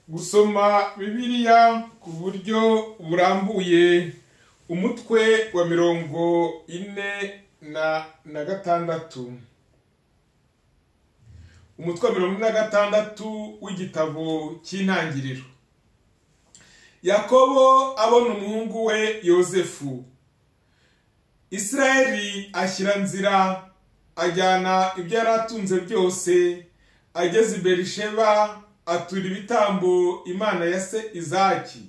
gusoma bibiliya ku buryo burambuye umutwe wa mirongo ine na na gatandatu umutwe wa mirongo ine na gatandatu w'igitabo cy'intangiriro yakobo abona umuhungu we yosefu israeli ashyira nzira ajyana ibyo yari atunze byose ageze i berisheba atura ibitambo imana ya se izaki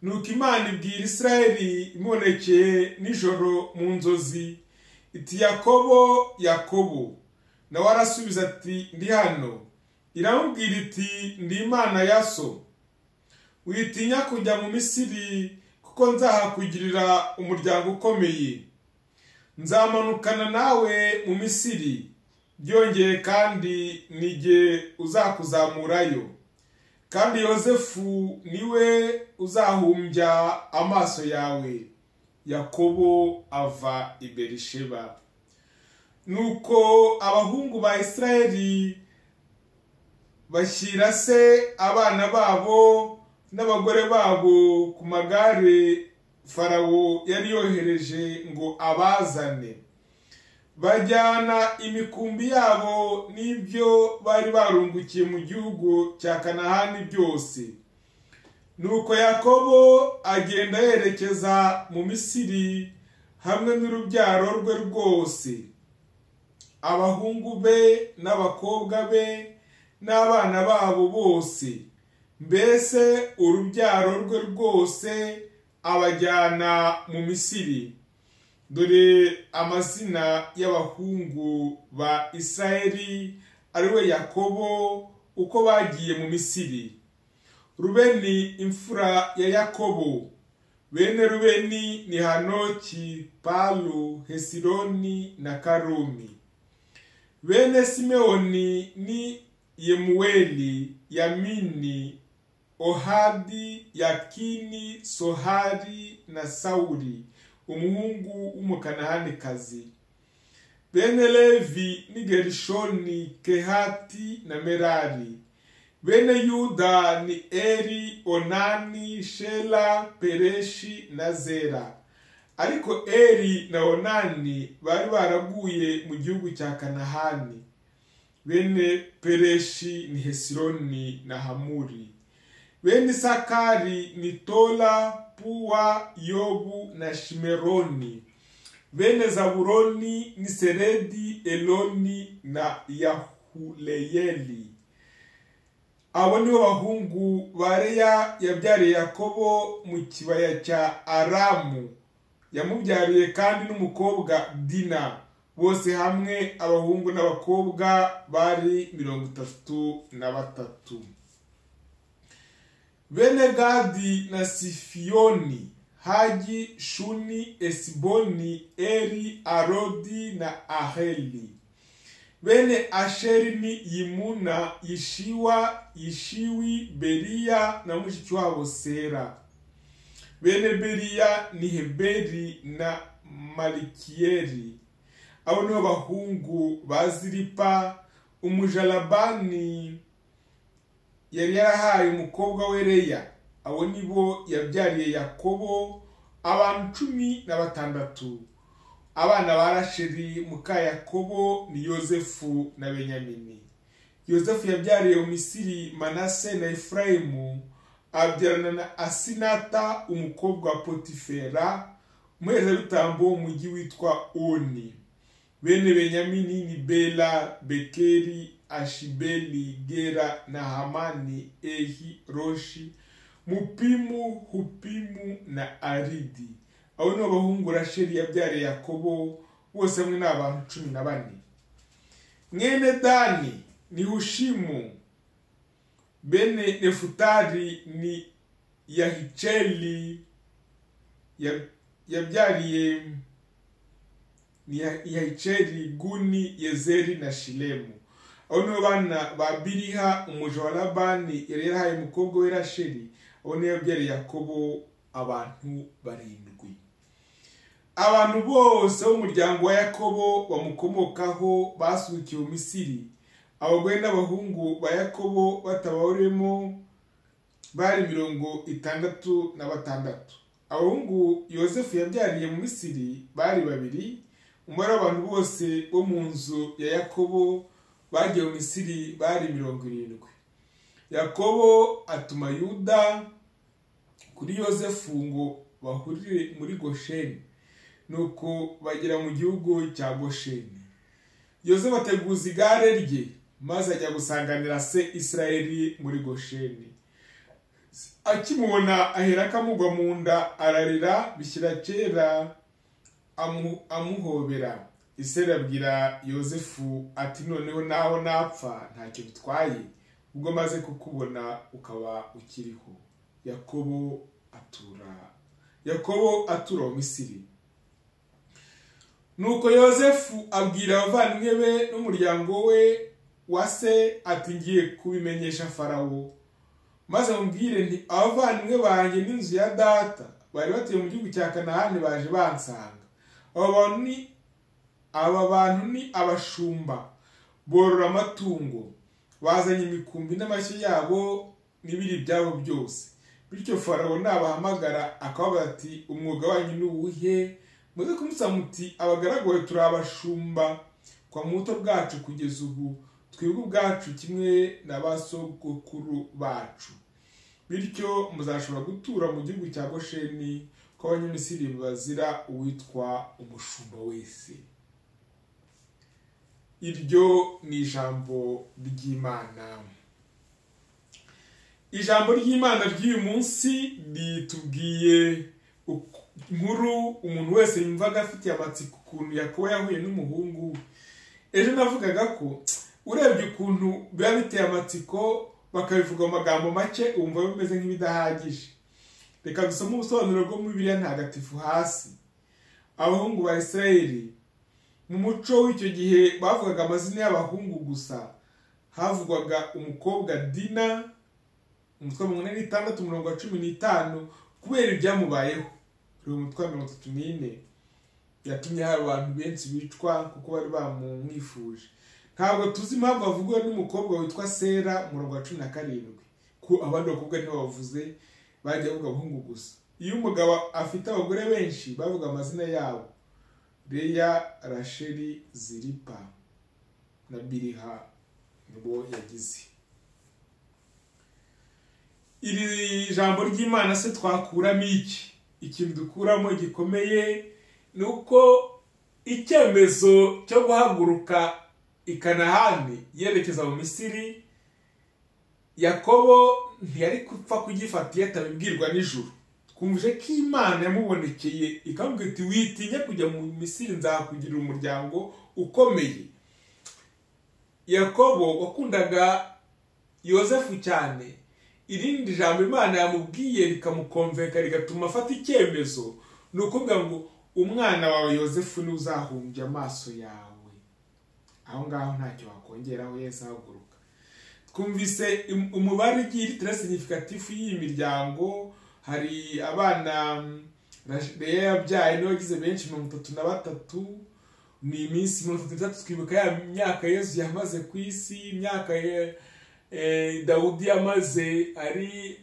nuko imana ibwira israeli imubonekeye nijoro mu nzozi iti yakobo yakobo nawe arasubiza ati ndi hano iramubwira iti ndi imana ya so witinya kujya mu misiri kuko nzahakugirira umuryango ukomeye nzamanukana nawe mu misiri byongeye kandi nige uzakuzamurayo kandi yosefu niwe uzahumbya amaso yawe yakobo ava i berisheba nuko abahungu ba israeli bashyira se abana babo n'abagore babo ku magare farawo yari yohereje ngo abazane bajyana imikumbi yabo n'ibyo bari barungukiye mu gihugu cya kanahani byose nuko yakobo agenda yerekeza mu misiri hamwe n'urubyaro rwe rwose abahungu be n'abakobwa be n'abana babo bose mbese urubyaro rwe rwose abajyana mu misiri dore amazina y'abahungu ba israeli ariwe yakobo uko bagiye mu misiri rubeni imfura ya yakobo bene rubeni ni hanoki palu hesironi na karumi bene simewoni ni yemuweli yamini ohadi yakini sohari na sawuri umuhungu w'umukanahanikazi bene levi ni gerishoni kehati na merari bene yuda ni eri onani shela pereshi na zera ariko eri na onani bari baraguye mu gihugu cya kanahani bene pereshi ni hesironi na hamuri bene isakari ni tola puwa yobu na shimeroni bene zaburoni ni seredi eloni na yahuleyeli abo nibo bahungu ba leya yabyariye yakobo mu kibaya cya aramu yamubyariye kandi n'umukobwa dina bose hamwe abahungu n'abakobwa bari mirongo itatu na batatu bene gadi na sifiyoni hagi shuni esiboni eri arodi na aheli bene asheri ni yimuna yishiwa yishiwi beriya na mushiki wabo sera bene beriya ni heberi na malikiyeri abo nibo bahungu ba ziripa umujarabani yari yarahaye umukobwa we leya abo nibo yabyariye yakobo abantu cumi na batandatu abana ba rasheri muka yakobo ni yosefu na benyamini yosefu yabyariye mu misiri manase na efurayimu abyarana na asinata umukobwa wa potifera umuherezabitambo w'umujyi witwa oni bene benyamini ni bela bekeri ashibeli gera na hamani ehi roshi mupimu hupimu na aridi abo ni abahungu rasheli yabyariye yakobo bose hamwe ni abantu cumi na bane mwene dani ni hushimu bene nefutari ni yahiceli yabyariye ni yahiceli guni yezeri na shilemu abo nibo bana ba biriha umuja wa labani yari yarahaye umukobwa we rasheli abo niyo yabyariye yakobo abantu barindwi abantu bose b'umuryango wa yakobo bamukomokaho basukiye misiri abagore n'abahungu ba yakobo batabawurimo bari mirongo itandatu na batandatu abahungu yosefu yabyariye mu misiri bari babiri umubare w'abantu bose bo mu nzu ya yakobo bagiye mu misiri bari mirongo irindwi yakobo atuma yuda kuri yosefu ngo bahurire muri gosheni nuko bagera mu gihugu cya gosheni yosefu ateguza igare rye maze ajya gusanganira se israeli muri gosheni akimubona ahera akamugwa mu nda ararira bishyira kera amuhobera iseri abwira yosefu ati noneho naho napfa ntacyo bitwaye ubwo maze kukubona ukaba ukiriho yakobo atura yakobo atura mu misiri nuko yosefu abwira abavandimwe be n'umuryango we wa se ati ngiye kubimenyesha farawo maze mubwire nti abavandimwe banjye n'inzu ya data bari batuye mu gihugu cya kanahani baje bansanga aba bantu ni abashumba borora amatungo bazanye imikumbi n'amashyi yabo n'ibiri byabo byose bityo farawo nabahamagara akababaza ati umwuga wanyu ni uwuhe muze kumusaba muti abagaraguwe turi abashumba kwa muto bwacu kugeza ubu twebwe ubwacu kimwe na ba sogokuru bacu bityo muzashobora gutura mu gihugu cya gosheni ko abanyamisiri bazira uwitwa umushumba wese iryo ni ijambo ry'imana ijambo ry'imana ry'uyu munsi ritubwiye inkuru umuntu wese yumvaga afitiye amatsiko ukuntu yakuba yahuye n'umuhungu ejo navugaga ko urebye ukuntu biba biteye amatsiko bakabivuga mu magambo make wumva bimeze nk'ibidahagije reka dusome ubusobanuro bwo muri biriya ntagatifu hasi abahungu ba israeli mu muco w'icyo gihe bavugaga amazina y'abahungu gusa havugwaga umukobwa dina umutwe wa mirongo ine n'itandatu umurongo wa cumi n'itanu kubera ibyamubayeho uri umutwe wa mirongo itatu n'ine yatumye hari abantu benshi bicwa kuko bari bamumwifuje ntabwo tuzi impamvu bavugwa n'umukobwa witwa sera murongo wa cumi na karindwi ko abandi bakobwa ntibavuze bajya bavuga abahungu gusa iyo umugabo afite abagore benshi bavuga amazina yabo reya rasheri ziripa na biriha nibo yagize iri jambo ry'imana se twakuramo iki ikintu dukuramo gikomeye ni uko icyemezo cyo guhaguruka ikanahani yerekeza mu misiri yakobo ntiyari gupfa kugifata iyo atabibwirwa nijoro twumvise ko imana yamubonekeye ikamubwira iti witinya kujya mu misiri nzakugira umuryango ukomeye yakobo wakundaga yosefu cyane irindi jambo imana yamubwiye rikamukomveka rigatuma afata icyemezo ni ukuvuga ngo umwana wawe yosefu niwe uzahumbya amaso yawe aho ngaho ntacyo wakongeraho yesi ahaguruka twumvise umubare ugiye iri significatifu y'iyi miryango hari abana rero yabyaye niwe wagize benshi mirongo itatu na batatu ni iminsi mirongo itatu n'itatu twibuka ya myaka yezu yamaze ku isi imyaka dawudi yamaze ari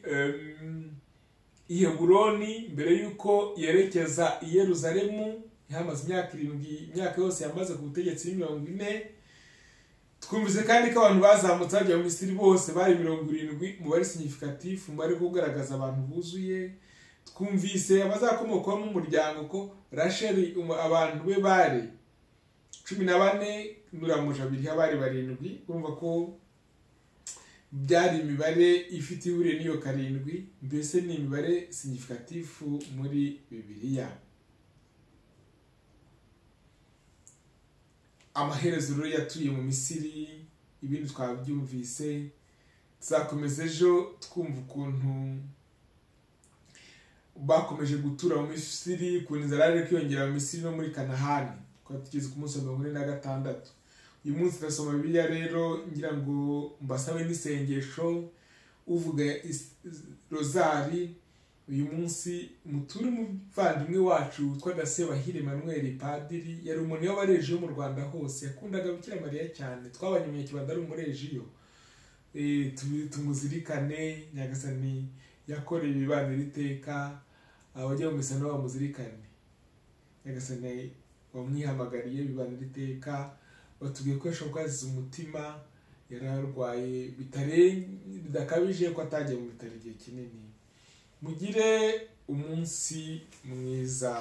i heburoni mbere y'uko yerekeza i yeruzalemu yamaze imyaka irindwi imyaka yose yamaze ku butegetsi mirongo ine twumvise kandi ko abantu bazamutse bajya mu misiri bose bari mirongo irindwi umubare significatifu umubare wo kugaragaza abantu buzuye twumvise abazakomokaho umuryango ko rasheri abantu be bari cumi na bane nuramuje abiri bari barindwi urumva ko byari imibare ifite ihuriro n'iyo karindwi mbese ni imibare significatifu muri bibiliya amaherezo rero yatuye mu misiri ibindi twabyumvise tuzakomeza ejo twumva ukuntu bakomeje gutura mu misiri ukuntu inzara yari kwiyongera mu misiri no muri kanahani twari tugeze ku munsi wa mirongo ine na gatandatu uyu munsi turasoma bibiliya rero ngira ngo mbasabe n'isengesho uvuga rozari uyu munsi muture umuvandimwe wacu witwaga sebahire manuel padiri yari umuntu wabareje yo mu rwanda hose yakundaga bukira mariya cyane twabanye mu kibanza ari umureji yo eh, tu- tumuzirikane nyagasani yakoreye ibibaniro iteka abajya mu misano bamuzirikane nyagasani wamwihamagariye bibanira iteka batubwiye ko yashobora kwaziza umutima yari arwaye bitare- bidakabije ko atagiye mu bitaro igihe kinini mugire umunsi mwiza